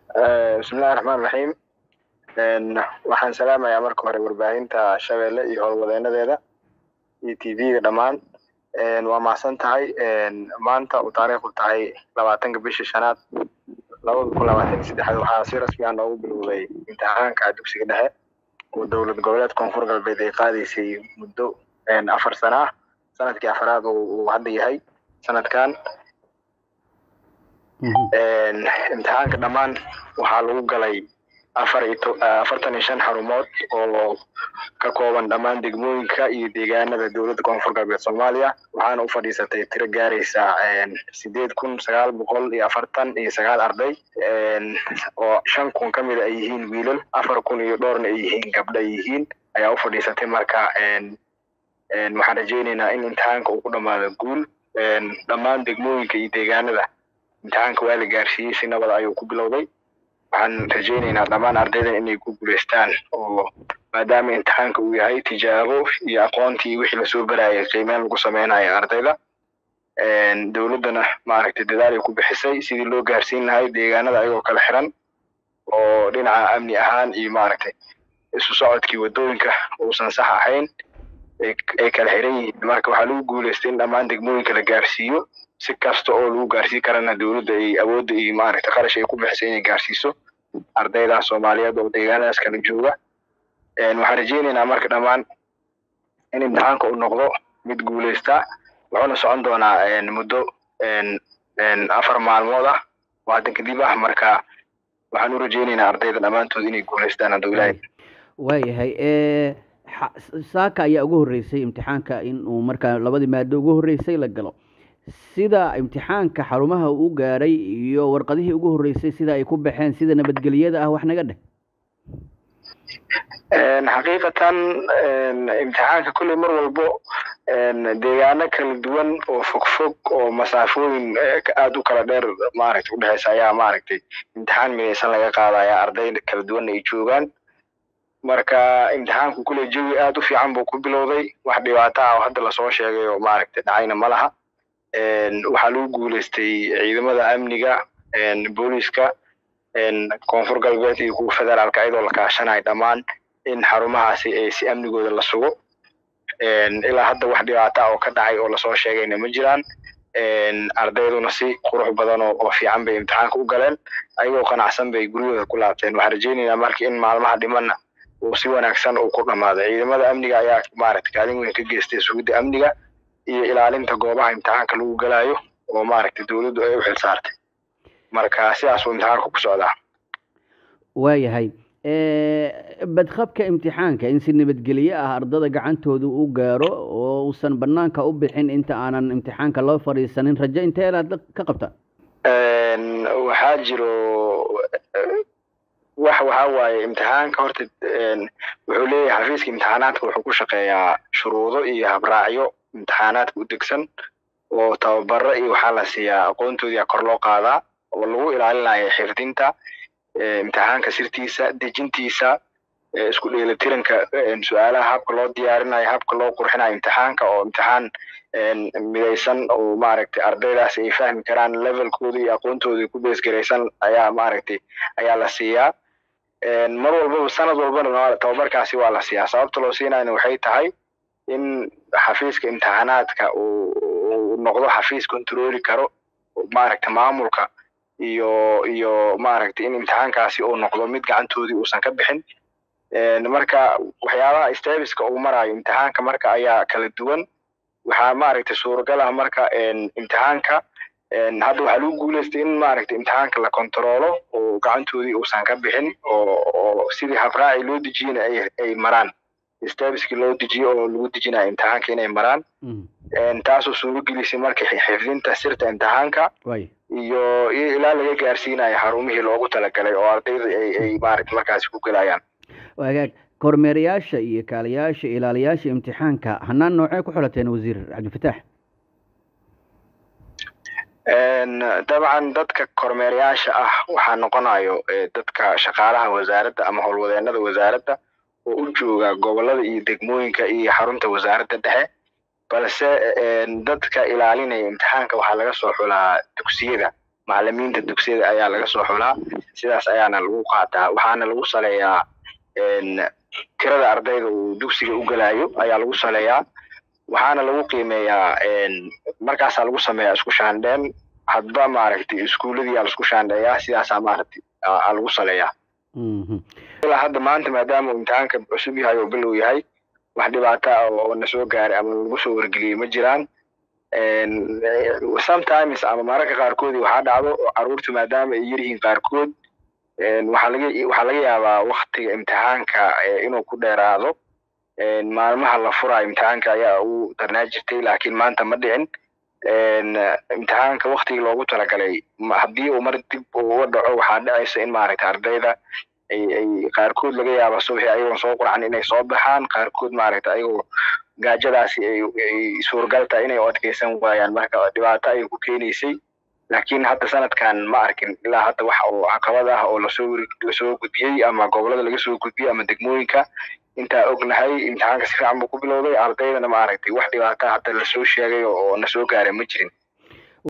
bismillahi raxmaan raxiim waxaan salaamayaa marka hore warbaahinta shabeelle iyo howlwadeenadeeda iyo t v-ga dhammaan waa mahadsan tahay maanta uu taariikhdu tahay labaatanka bishii shanaad labada kun labaatan iyo saddexaad waxaa si rasmi ah noogu bilowday imtixaanka dugsiga dhexe oo dowlad goboleed koonfur galbeed ay qaadaysay muddo afar sana ah sanadkii afaraad uu hadda yahay sanadkan imtixaanka dhammaan waxaa lagu galay afar iyo afartan iyo shan xarumood oo ka kooban dhammaan degmooyinka iyo deegaanada dowladda koonfur galbeed soomaaliya waxaana u fadhiisatay tiro gaaraysa sideed kun sagaal boqol iyo afartan iyo sagaal arday oo shan kun ka mida ay yihiin wiilal afar kun iyo dhowrna ay yihiin gabdho ay yihiin ayaa u fadhiisatay marka waxaan rajaynaynaa in imtixaanka uu ku dhammaado guul dhammaan degmooyinka iyo deegaanada imtixaanka waa la gaarsiiyey si nabad ayuu ku bilowday waxaan rajaynaynaa dhammaan ardaydan inay ku guulaystaan oo maadaama imtixaanka uu yahay tijaabo iyo aqoontii wixii lasoo barayay qiimeyn lagu sameynayo ardayda dowladdana maaragtay dadaal ay ku bixisay sidii loo gaarsiin lahay deegaanada ayagoo kala xiran oo dhinaca amni ahaan iyo maaragtay isu socodkii waddooyinka uusan sax ahayn ay kala xiran yihiin marka waxaa lagu guulaystay in dhammaan degmooyinka la gaarsiiyo si kasta oo lagu gaarsiin karana dowladda ay awoodda iyo maaragtay qarash ay ku bixisay inay gaarsiiso ardayda soomaaliyeed oo deegaanadaas kala jooga waxaan rajaynaynaa marka dhammaan in imtixaanka uu noqdo mid guulaysta wuxuuna socon doonaa muddo afar maalmood ah oo haddan kadib ah marka waxaan u rajaynaynaa ardayda dhammaantood inay guulaystaan hadduu ilaahay waayahay saaka ayaa ugu horreysay imtixaanka in uu markaa labadii maado ugu horreysay la galo sida imtixaanka xarumaha uu gaaray iyo warqadihii ugu horreysay sida ay ku baxeen sida nabadgelyada ah wax naga dheh xaqiiqatan imtixaanka kulley mar walbo deegaano kala duwan oo fogfog oo masaafooyin aada u kala dheer maaragtay udhexeysa ayaa maaragtay imtixaan midaysan laga qaadaya arday kala duwanna ay joogaan marka imtixaanku kulley jawi aada u fiican buu ku bilowday wax dhibaato ah oo hadda lasoo sheegay oo maaragtay dhacayna ma laha waxaa lagu guulaystay ciidamada amniga booliska koonfur galbeed iyo kuwa federaalka iyadoo la kaashanayo dhammaan in xarumahaasi ay si amnigooda la sugo ilaa hadda wax dhibaata ah oo ka dhacay oo lasoo sheegayna ma jiraan ardayduna si qurux badan oo fiican bay imtixaanka u galeen ayagoo qanacsan bay guryahooda ku laabteen waxaan rajaynaynaa marka in maalmaha dhimanna uu si wanaagsan uu ku dhammaado ciidamada amniga ayaa maaragtay kaalin weyn ka geystay sugidda amniga iyo ilaalinta goobaha imtixaanka lagu galayo oo maaragtay dowladdu ay u xil saartay marka sidaasuu imtixaanka ku socdaa waayahay badqabka imtixaanka in si nabadgelye ah ardada gacantooda u gaaro oo uusan banaanka u bixin inta aanan imtixaanka loo fadhiisanin rajo intee aad ka qabtaan waxaa jiro wax waxaa waaye imtixaanka horta wuxuu leeyahay xafiiska imtixaanaadka wuxuu ku shaqeeyaa shuruudo iyo habraacyo imtixaanaadka u degsan oo tababaro iyo waxaa la siiyaa aqoontoodii kor loo qaadaa oo lagu ilaalinayo xifdinta imtixaanka sirtiisa dejintiisa isku dheelitiranka su-aalaha habka loo diyaarinayo habka loo qurxinayo imtixaanka oo imtixaan midaysan oo maaragtay ardaydaas ay fahmi karaan levelkooda iyo aqoontooda ku beesgaraysan ayaa maaragtay ayaa la siiyaa mar walbaba sanad walbana tababarkaasi waa la siiyaa sababta loo siinayna waxay tahay in xafiiska imtixaanaadka uu noqdo xafiis controli karo maaragta maamulka iyo iyo maaragtay in imtixaankaasi uu noqdo mid gacantoodii uusan ka bixin marka waxyaabaha stebiska uu marayo imtixaanka marka ayaa kala duwan waxaa maaragtay suuragal ah marka imtixaanka hadda waxaa lagu guulaystay in maaragtay imtixaanka la kontaroolo oo gacantoodii uusan ka bixin oo oo sidii habraaci loo dejiyena ay ay maraan stebiskii loo dejiyo oo lagu dejinayo imtixaanka inay maraan taasoo suuragelisay marka xifdinta sirta imtixaanka iyo iyo ilaa laga gaarsiinayo xarumihii loogu talagalay oo ardayda ay ay maaragtay markaasi ku gelayaan wagaag kormeerayaasha iyo kaaliyaasha ilaaliyaasha imtixaanka hanaan noocee ku xulateen wasiir cabdifataax dabcan dadka kormeerayaasha ah waxaa noqonayo dadka shaqaalaha wasaaradda ama howlwadeenada wasaaradda oo u jooga gobolada iyo degmooyinka iyo xarunta wasaaradda dhexe balse dadka ilaalinaya imtixaanka waxaa laga soo xulaa dugsiyada macalimiinta dugsiyada ayaa laga soo xulaa sidaas ayaana lagu qaataa waxaana lagu saleeyaa tirada ardayda uu dugsiga u gelayo ayaa lagu saleeyaa waxaana lagu qiimeeyaa markaasaa lagu sameeyaa isku shaandheen hadba maaragtay iskuuladii aa laisku shaandheeyaa sidaasaa maaragtay aa lagu saleeyaa ilaa hadda maanta maadaama uu imtixaanka cusub yahay oo bilow yahay wax dhibaato ah oo na soo gaaray ama lagu soo wargeliyey ma jiraan sometimes ama mararka qaarkoodii waxaa dhacdo caruurta maadaama ay yaryihiin qaarkood waxaa laga waxaa laga yaabaa waktiga imtixaanka inuu ku dheeraado maalmaha la furayo imtixaanka ayaa ugu darnaa jirtay laakiin maanta ma dhicin imtixaanka waktigii loogu talagalay haddii uu mar dib uga dhaco waxaa dhacaysa in maaragtay ardayda ay ay qaarkood laga yaaba subaxii ayagoon soo qurxan inay soo baxaan qaarkood maaragtay ayagoo gaajadaasi ay ay suurgal tahay inay u adkeysan waayaan marka dhibaato ayay ku keenaysay laakiin hadda sanadkan ma arkin ilaa hadda wax oo caqabad ah oo lasoo lasoo gudbiyey ama gobolada laga soo gudbiyey ama degmooyinka intaa ognahay imtixaanka si fiican buu ku bilowday ardaydana maaragtay wax dhibaata hadda lasoo sheegay oo na soo gaaray ma jirin